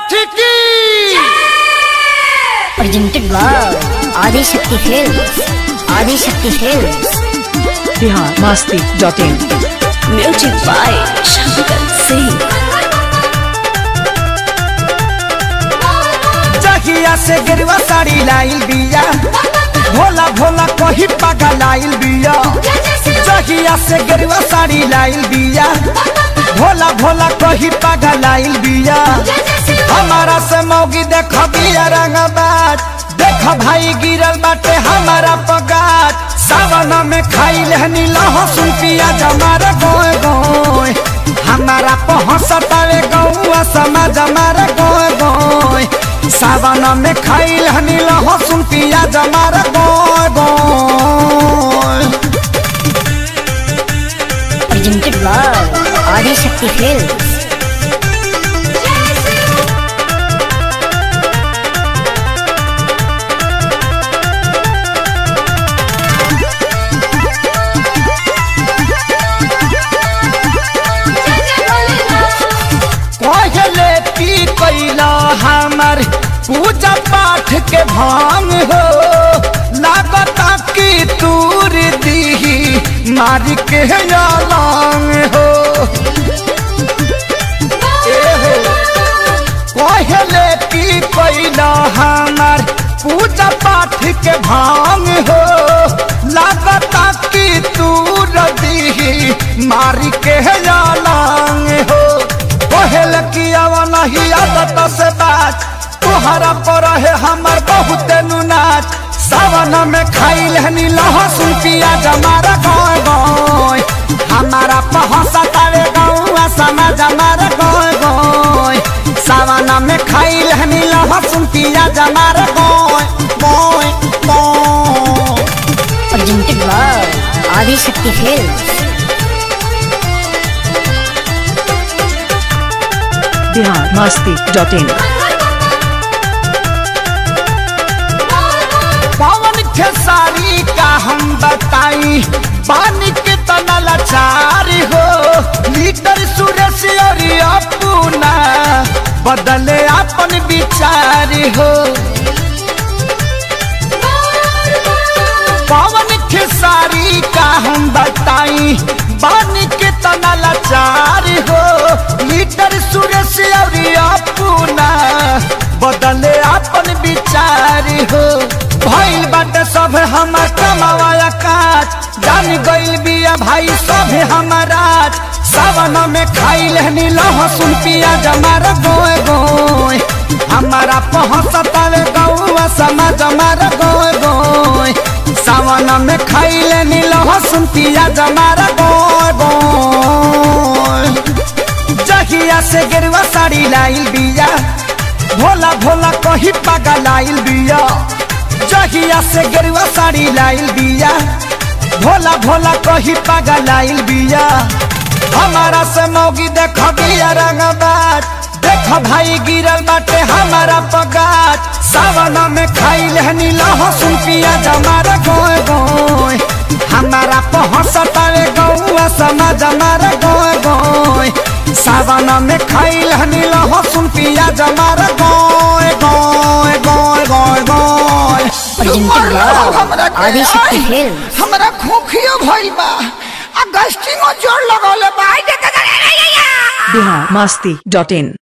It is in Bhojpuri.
की presented by Adi Shakti Films. Adi Shakti Films. Bihar Masti dot in Music by Shankar Singh. जहिया से गिरवा साड़ी लाइल बिया भोला भोला कही पागा लाइल बिया जहिया से गिरवा साड़ी लाइल बिया भोला भोला कही पागा लाइल बिया हमारा से मौगी देख बिया रंगबाज देख भाई गिरल बाटे हमारा पगाज सावन में खाई लेहनी लहसुन पियाज हमारा गोय गोय हमारा पहुँचतावे गौआ समाज हमारा गोय गोय सावन में खाई लेहनी लहसुन पियाज हमारा गोय गोय Presented by Adi Shakti Films. पहले पी कैला हमर पूजा पाठ के भांग हो लागता कि तूर दी मारी के लांग हो ए हो पहले पी कैला हमर पूजा पाठ के भांग हो लागता कि तूर दी मारी के लांग हो पहल कियावा नहीं आदत से बात तुहरा पर है हमर बहुत नुनाच सावन में खाई लेहनी लहसुन पियाज हमारा गाय गाय हमारा पहसतावे गौआ समाज हमारा गाय गाय सावन में खाई लेहनी लहसुन पियाज हमारा गाय गाय गाय Presented by Adi Shakti Films. Bihar Masti dot in Pawan Khesari का हम बताई पानी के तना लाचारी हो लीटर सुरेश और अपना बदले अपन विचारी हो पवन खेसारी का हम बताई पानी के तना लाचारी हो लीटर सुरेश और अपना बदले अपन विचारी हो भइल बाटे सब हमर कमावाया काज जान गइल बिया भाई सब हमारा सावन में खाई लेहनी लहसुन पियाज हमारा गोय गोय हमारा पहुँचतावे गौआ समाज हमारा गोय गोय सावन में खाई लेनी लहसुन पियाज हमारा गोय गोय जहिया से गेरुआ साड़ी लाइल बिया भोला भोला कही पागा लाइल बिया जहिया से गेरुआ साड़ी लाइल बिया भोला भोला कही पागा लाइल बिया हमारा से मौगी देख बिया रंगबाज देख भाई गिरल बाटे हमारा पगाज सावन में खाई लेहनी लहसुन पियाज हमारा गोय गोय हमारा पहुँचतावे गौआ समाज हमारा गोय गोय सावन में खाई लेहनी लहसुन पियाज हमारा गोय गोय गोय गोय गोय Presented by Adi Shakti Films. हमरा खोखियो भइल बा आ गस्टिंगो जोर लगौले बा बिहार मस्ती डॉट इन